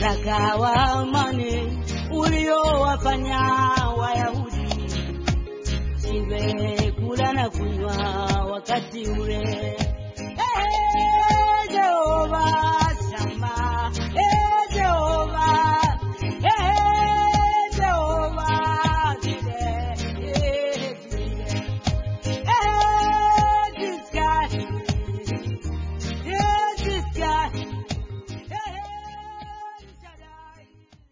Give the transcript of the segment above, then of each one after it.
waraka wa amani uliowafanya Wayahudi shindwe kula na kunywa wakati ule. Eh, Jehova Shama, eh, Jehova, eh, Jehova Jire, eh, Jire, eh, this guy, eh, this guy, eh, Shaddai.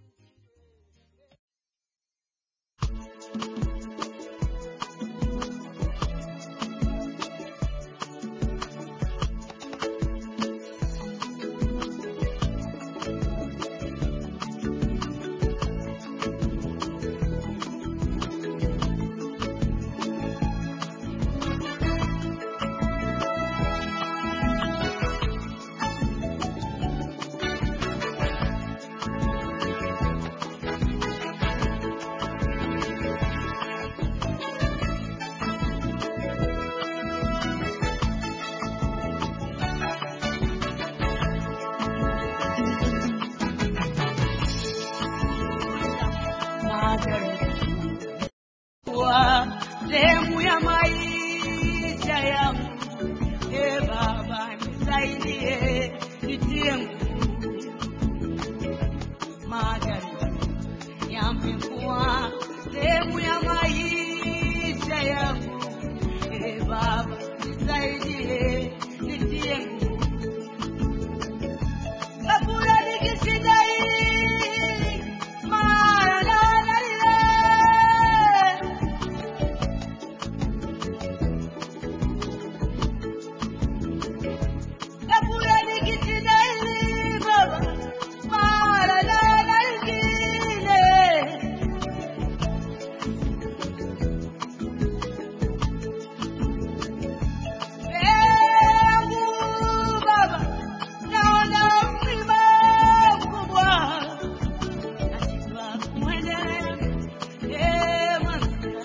kuwa sehemu ya maisha yangu. E Baba, nisaidie, nitie nguvu. Majaribu yamekuwa sehemu ya maisha yangu. E Baba, nisaidie, nitie nguvu. Kabula nikisidai, mara nanalie Kabula nikijidai baba, mara na lingine. Mungu baba, naona mlima mkubwa, nashindwa kuendelea. Eh, Masia.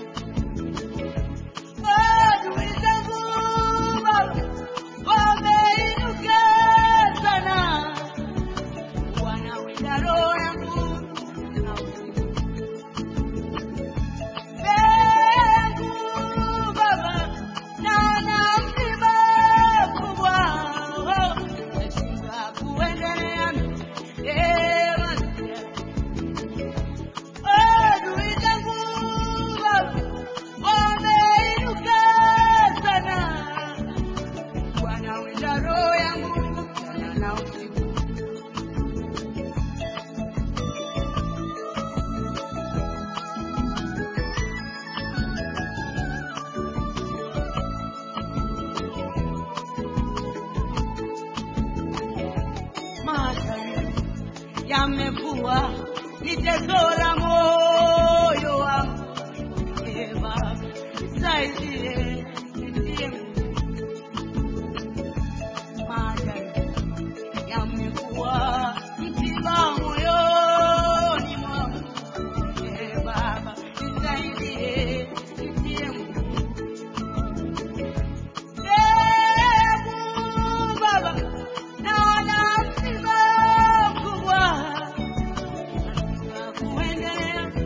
Adui zangu baba, wameinuka sana, wanawinda roho yangu na usiku. Mbegu baba, naona mlima mkubwa, nashindwa kuendelea. Eh, Masia. Adui zangu baba, wameinuka sana, wanawinda roho yangu mchana na usiku. Majaribu yamekuwa ni teso la moyo wangu. Ee Baba, nisaidie, nitie nguvu. Majaribu yamekuwa msiba moyoni mwangu. Ee Baba, nisaidie, nitie nguvu. Ee Mungu Baba, naona msiba mkubwa, nashindwa kuendelea.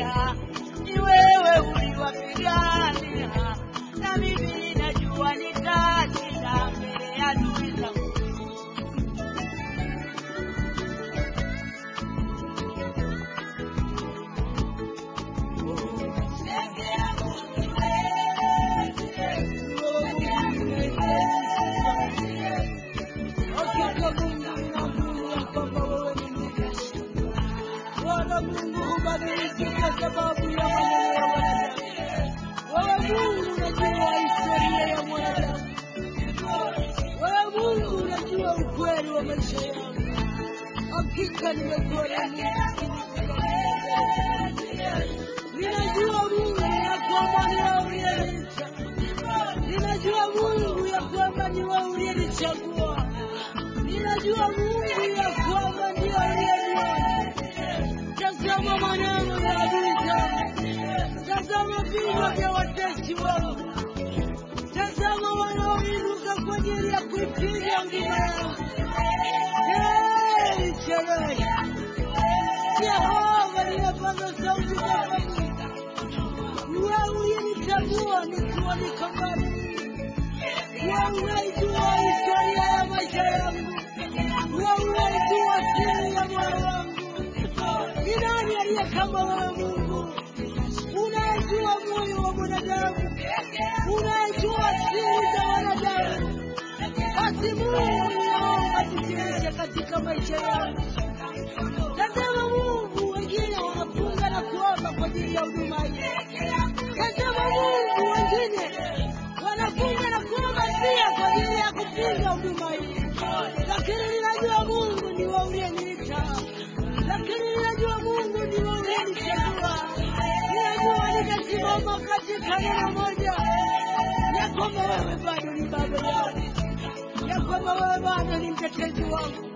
uliwapigania, ni wewe uliwapigania, na mimi ninajua nitashinda mbele ya adui zangu. Hakika Mungu ninajua kwamba wewe ni mtumishi. Bwana Mungu hubadiliki kwa sababu ya maneno ya wanadamu. Wewe Mungu unajua historia ya mwanadamu. Wewe Mungu unajua ukweli wa maisha yangu. Hakika nimekuwa na Ninajua Mungu ya kwamba ni wewe uliyeniita. Ninajua Mungu ya kwamba ni wewe uliyenichagua. Ninajua Mungu ya kwamba ndiye uliyeniona. Tazama maneno ya adui zangu. Tazama vinywa vya watesi wangu. Tazama wanaoinuka kwa ajili ya kuipiga huduma yangu. Hey, Jehova. Jehova, ninapaza sauti kwako Mungu. Wewe uliyenichagua nikiwa niko mbali. Wewe unaijua historia ya maisha yangu. Wewe unaijua siri ya moyo wangu. Ni nani aliye kama wewe Mungu? Unayejua moyo wa mwanadamu, unayejua siri za wanadamu. Basi Mungu, ninaomba jidhihirishe katika maisha yangu. Tazama Mungu, wengine wanafunga na kuomba kwa ajili ya huduma hii. Tazama Mungu, wengine wanafunga na kuomba pia kwa ajili ya kupinga huduma hii, lakini ninajua Mungu ni wewe uliyeniita, lakini ninajua Mungu ni wewe uliyenichagua. Ninajua nitasimama katika neno moja ya kwamba wewe bado ni baba yangu, ya kwamba wewe bado ni mtetezi wangu,